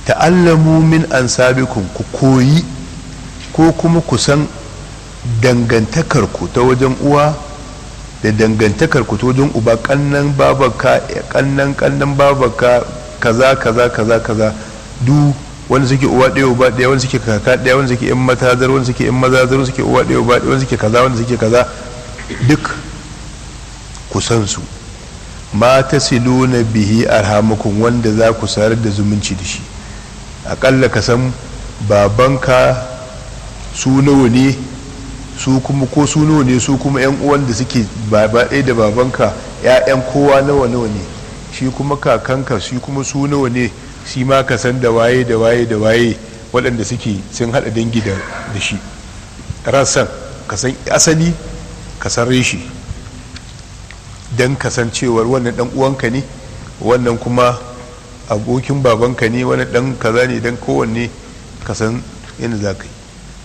ta'allamu min ansabikum ku koyi ko kuma ku san dangantakarku ta wajen uwa da dangantakarku ta wajen uba kannan babaka kannan kannan babaka kaza kaza kaza kaza du wanda suke uwa ɗaya uba ɗaya wanda suke kaka ɗaya wanda suke yan matazar wanda suke yan mazazar wanda suke uwa ɗaya uba ɗaya wanda suke kaza wanda suke kaza duk ku san su ma tasiluna bihi arhamukum wanda za ku sarar da zumunci da shi akalla ka san babanka su nawa ne su kuma ko su nawa ne su kuma yan uwan da suke baba ɗaya da babanka ƴaƴan kowa nawa nawa ne shi kuma kakanka shi kuma su nawa ne shi ma ka san da waye da waye da waye waɗanda suke sun haɗa dangi da shi rassan ka san asali ka san reshi don kasancewar wannan ɗan uwanka ne wannan kuma abokin babanka ne wani ɗan kaza ne don kowanne ka san yadda za ka yi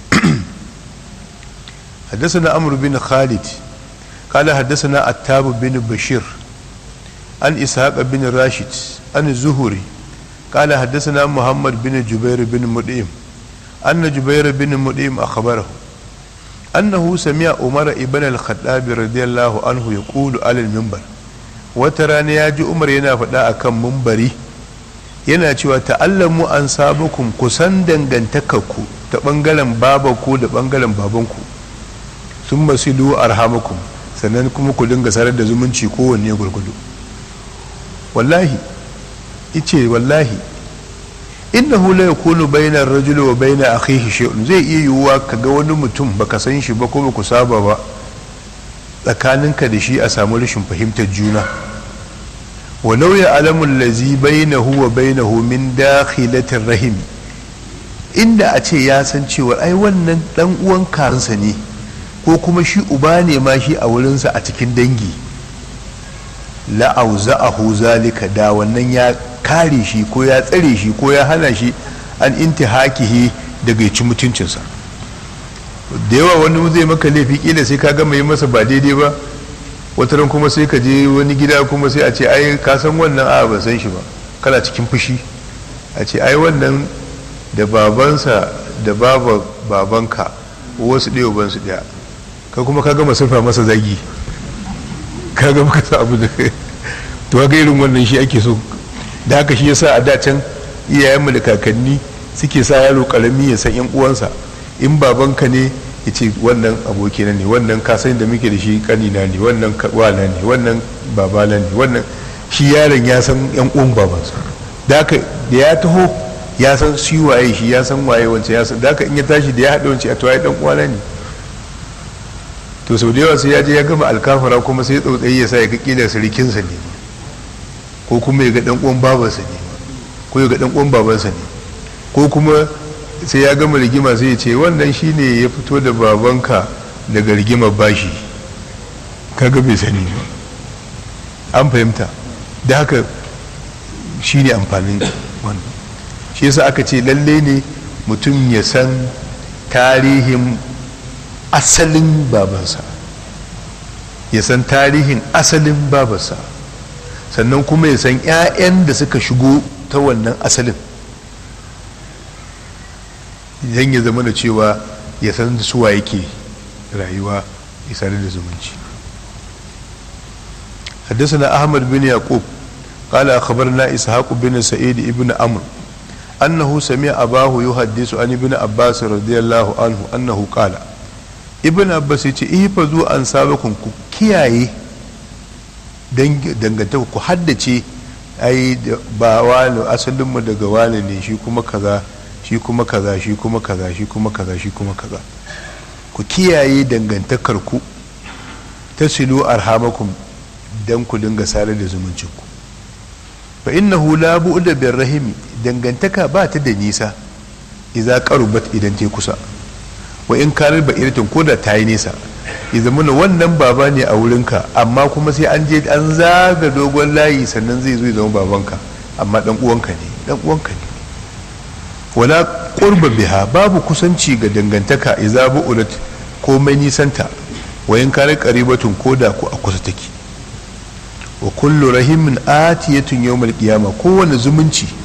حدثنا عمرو بن خالد قال حدثنا التاب بن بشير عن إسحاق بن راشد عن الزهري قال حدثنا محمد بن جبير بن مدئم أن جبير بن مدئم أخبره أنه سمع عمر ابن الخطاب رضي الله عنه يقول على المنبر وتراني ياجي عمر ينا فدا akan منبري yana cewa ta'allamu an sabukum kusan dangantakarku ta bangaren babanku da bangaren babanku sun masilu arhamakum sannan kuma ku dinga sarar da zumunci kowanne gurgudu wallahi ice wallahi innahu la yakunu bainar rajuli wa baina akhihi shay'un zai iya yiwuwa ka ga wani mutum baka san shi ba ko ba ku saba ba tsakaninka da shi a samu rashin fahimtar juna walau ya alamun lazi bainahu wa bainahu min dakhilatir rahim inda a ce ya san cewa ai wannan dan uwan karinsa ne ko kuma shi uba ne ma shi a wurinsa a cikin dangi la'auza'ahu zalika da wannan ya kare shi ko ya tsare shi ko ya hana shi an intihakihi daga ci mutuncinsa da yawa wani zai maka laifi kila sai ka gama yi masa ba daidai ba wataran kuma sai ka je wani gida kuma sai a ce ai ka san wannan a ba san shi ba kana cikin fushi a ce ai wannan da babansa da baba babanka wasu ɗaya bansu ɗaya ka kuma ka gama surfa masa zagi ka gama ka abu da to ga irin wannan shi ake so da haka shi yasa a dacen iyayenmu da kakanni suke sa yaro karami ya san yan uwansa in babanka ne ya ce wannan abokina ne wannan kasan da muke da shi kanina ne wannan wana ne wannan babana ne wannan shi yaron ya san yan uwan babansa da haka da ya taho ya san shi waye shi ya san waye wancan ya san da haka in ya tashi da ya haɗa wancan a to ai dan uwana ne to sau da yawa sai ya je ya gama alkafara kuma sai tsautsayi ya sa ya ga kila sirikinsa ne ko kuma ya ga dan uwan babansa ne ko ya ga dan uwan babansa ne ko kuma sai ya gama rigima sai ya ce wannan shine ya fito da babanka daga rigimar bashi kaga bai sani ba an fahimta da haka shine amfanin wannan shi yasa aka ce lalle ne mutum ya san tarihin asalin babansa ya san tarihin asalin babansa sannan kuma ya san 'ya'yan da suka shigo ta wannan asalin idan ya zama da cewa ya san da suwa yake rayuwa isa da zumunci حدثنا أحمد بن يعقوب قال أخبرنا إسحاق بن سعيد ابن عمرو أنه سمع أباه يحدث عن ابن عباس رضي الله عنه أنه قال ابن عباس يقول إحفظوا أنسابكم كياي dangantaka ku haddace ai ba wani asalinmu daga wani ne shi kuma kaza shi kuma kaza shi kuma kaza shi kuma kaza shi kuma kaza ku kiyaye dangantakar ku ta silu arhamakum dan ku dinga sare da zumuncin ku fa innahu la bu'da bir rahimi dangantaka ba ta da nisa idza qarubat idan ta kusa wa in karar ba iritin ko da ta yi nisa ya zama wannan baba ne a wurinka amma kuma sai an je an zaga dogon layi sannan zai zo ya zama babanka amma dan uwanka ne dan uwanka ne wala qurba biha babu kusanci ga dangantaka idza bu'ulat komai nisanta wa in karar qaribatun koda ko a kusa take wa kullu rahimin atiyatun yawmal qiyama kowane zumunci